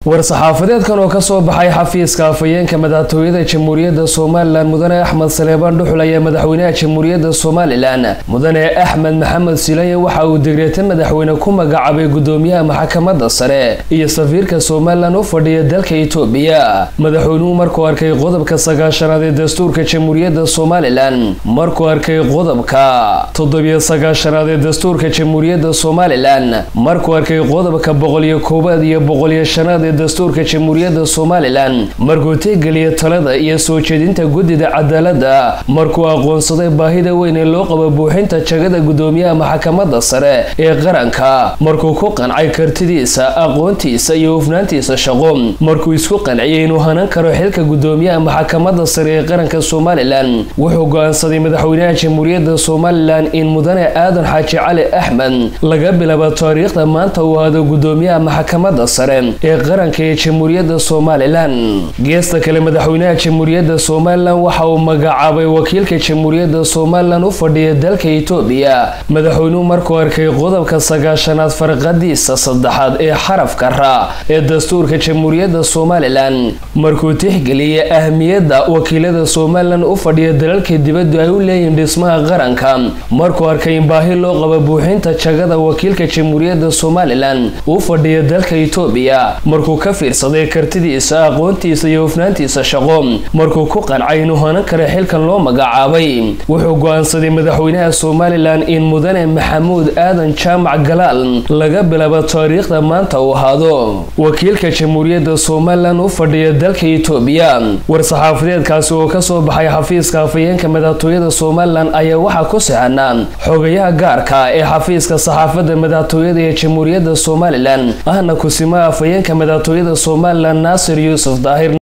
war-saxaafadeedkan oo kasoo baxay xafiiska afhayeenka madaxtooyada jamhuuriyadda somalilan mudane axmed saleebaan dhuxul ayaa madaxweynaha jamhuuriyadda somalilan mudane axmed maxamed silanye waxa uu degreeta madaxweyne ku magacaabay gudoomiyaha maxkamadda sare iyo safiirka somalilan u fadhiya dalka itoobiya madaxweynuhu markuu arkay qodobka sagaashanaad ee dastuurka jamhuuriyadda somalilan markuu arkay qodobka toddobiyo sagaashanaad ee dastuurka jamhuuriyadda somalilan markuu arkay qodobka boqoliyo koowaad iyo boqoliyo shanaad ee dastuurka jamhuuriyadda somalilan markuu tixgeliya talada iyo soo jeedinta guddida cadaaladda markuu aqoonsaday baahida weyn ee loo qabo buuxinta jagada gudoomiyaha maxkamadda sare ee qaranka markuu ku qancay kartidiisa aqoontiisa iyo hufnaantiisa shaqo markuu isku qanciyay inuu hanan karo xilka gudoomiyaha maxkamadda sare ee qaranka somalilan wuxuu go-aansaday madaxweynaha jamhuuriyadda somalilan in mudane aadan xaaji cali axmed laga bilaabo taariikhda maanta uu aado gudoomiyaha maxkamadda sare ee qaranka ee jamhuuriyadda somalilan geesta kale madaxweynaha jamhuuriyadda somalilan waxa uu magacaabay wakiilka jamhuuriyadda somalilan u fadhiya dalka itoobiya madaxweynuhu markuu arkay qodobka sagaashanaad farqadiisa saddexaad ee xarafka ra ee dastuurka jamhuuriyadda somalilan markuu tixgeliyay ahmiyadda wakiilada somalilan u fadhiya dalalka dibaddu ay u leeyihiin dhismaha qaranka markuu arkay in baahi loo qabo buuxinta jagada wakiilka jamhuuriyadda somalilan u fadhiya dalka itoobiya markuu ka fiirsaday kartidiisa aqoontiisa iyo hufnaantiisa shaqo markuu ku qancay inuu hanan kara xilkan loo magacaabay wuxuu go-aansaday madaxweynaha somalilan in mudane maxamuud aadan jaamac galaal laga bilaabo taariikhda maanta uu ahaado wakiilka jamhuuriyadda somalilan u fadhiya dalka itoobiya war-saxaafadeedkaasi oo kasoo baxay xafiiska afhayeenka madaxtooyada somalilan ayaa waxaa ku sixanaa xogayaha gaarka ee xafiiska saxaafadda madaxtooyada ee jamhuuriyadda somalilan ahna kusimaha afhayeenka madaxtooyada somalilan naasir yuusuf daahir